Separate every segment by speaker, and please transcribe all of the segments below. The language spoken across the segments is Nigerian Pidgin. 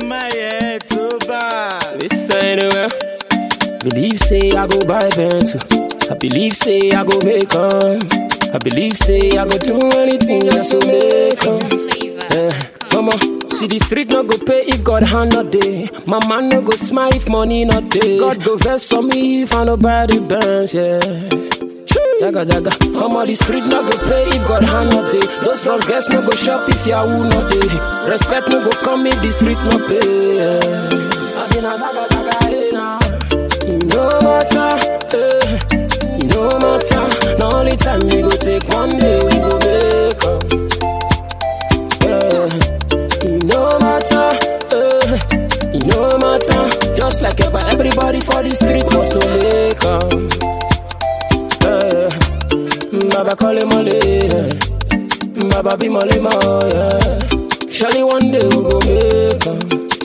Speaker 1: my head too bad.
Speaker 2: This anywhere. Believe say I go buy pencil. I believe say I go make 'em. I believe say I go do anything just to make 'em. Eh, mama, see the street no go pay if God hand not day. My man no go smile if money not day. God go vex for me if I no buy the bands, yeah. Jaga jaga, mama the street no go pay if God hand not day. Those runs guys no go shop if Yahoo not day. Respect no go come if the street no pay. Yeah. As in a jaga jaga, hey, nah. You no matter, eh, you no matter. The only time we go take one day, we go make 'em. Yeah. You no matter, eh, you no matter. Just like ever, everybody for the street must to make 'em. Eh, Baba call him Mole, yeah. Baba be Mole, ma, yeah. Surely one day we go make 'em.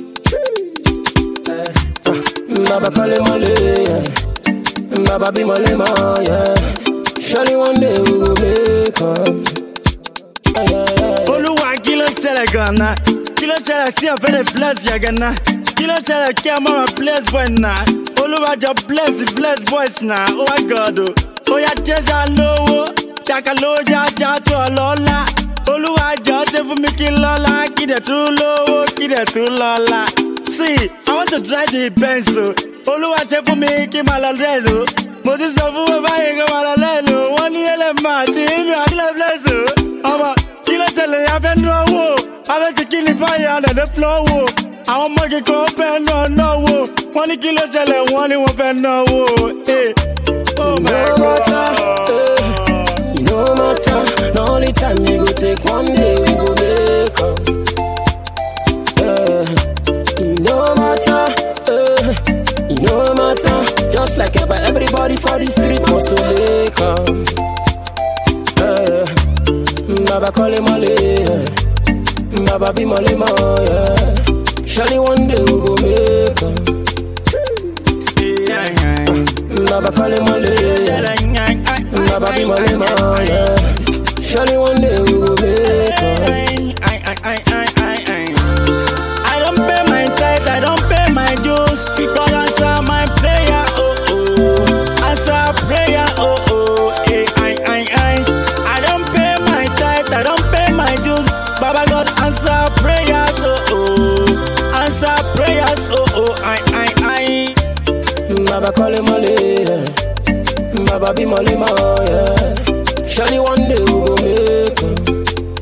Speaker 2: Eh, ah, Baba call him Mole, yeah. Baba be Mole, ma, yeah. Surely one day we go make 'em. Yeah, yeah, yeah.
Speaker 1: Olúwa kí ló ṣẹlẹ̀ gan-an? Kí ló ṣẹlẹ̀ tí ọ̀fẹ́ lè bless yẹ gan-an? Kí ló ṣẹlẹ̀ kí a máa bless boy náà? Olúwa jọ bless bless boys náà, oh my God o. Ó yá jẹ́sà lówó, ṣàkà ló jájá tó ọlọ́lá. Olúwa jọ ṣe fún mi kí n lọ́lá, kí dẹ̀ tún lówó, kí dẹ̀ tún lọ́lá. See, I want to drive the Benz o. Olúwa ṣe fún mi kí n máa lọ lẹ́nu. Mo ti sọ fún bàbá yẹn kí n máa lọ lẹ́nu. Wọ́n ní ẹlẹ́mà àti inú àdílẹ̀ bless o. Ọmọ kí ló tẹ̀lé abẹ́ náwó abẹ́ ti kí ni báyìí alẹ́dẹ́ flọ́wọ́ àwọn ọmọ kíkọ́ fẹ́ náà náwó wọ́n ní kí ló tẹ̀lé wọ́n ní wọ́n fẹ́ náwó. eh. Oh my
Speaker 2: no matter,
Speaker 1: God.
Speaker 2: eh, you no matter. The only time we go take one day, we go make 'em. Eh, you no matter, eh, you no matter. Just like ever, everybody for the street must to make 'em. Eh, Baba call him Mole, yeah. Baba be Mole, ma, yeah. Surely one day we go make 'em.
Speaker 1: Yeah, yeah.
Speaker 2: Baba call him Mole, yeah. Baba be Mole, ma, yeah. Surely one day we will make 'em.
Speaker 1: I don't pay my tithe, I don't pay my dues. Because answer my prayer, oh oh. Answer prayer, oh oh. Eh, I, I, I. I don't pay my tithe, I don't pay my dues. Baba God answer prayers, oh oh. Answer prayers, oh oh. I, I, I.
Speaker 2: Baba call him Mole, yeah. Baba be Mole, ma, yeah. Surely one day we will make 'em.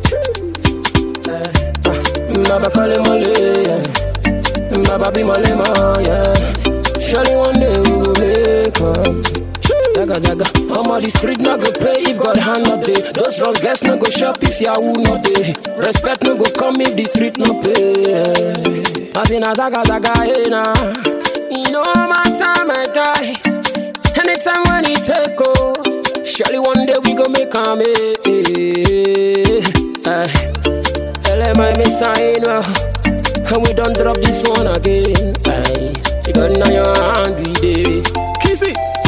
Speaker 2: Eh, ah, Baba call him Mole, yeah. Baba be Mole, ma, yeah. Surely one day we will make 'em. Jaga jaga, I'm on the street not go pay if God hand not day. Those wrongs guys no go shop if Yahoo not day. Respect no go come if the street no pay. As in a zaga zaga hey nah. You know my time my guy. Anytime when he take oh, surely one day we go make a make. Tell him I miss sign well. And we don't drop this one again. Aye. Because now your hand we did. Kiss it.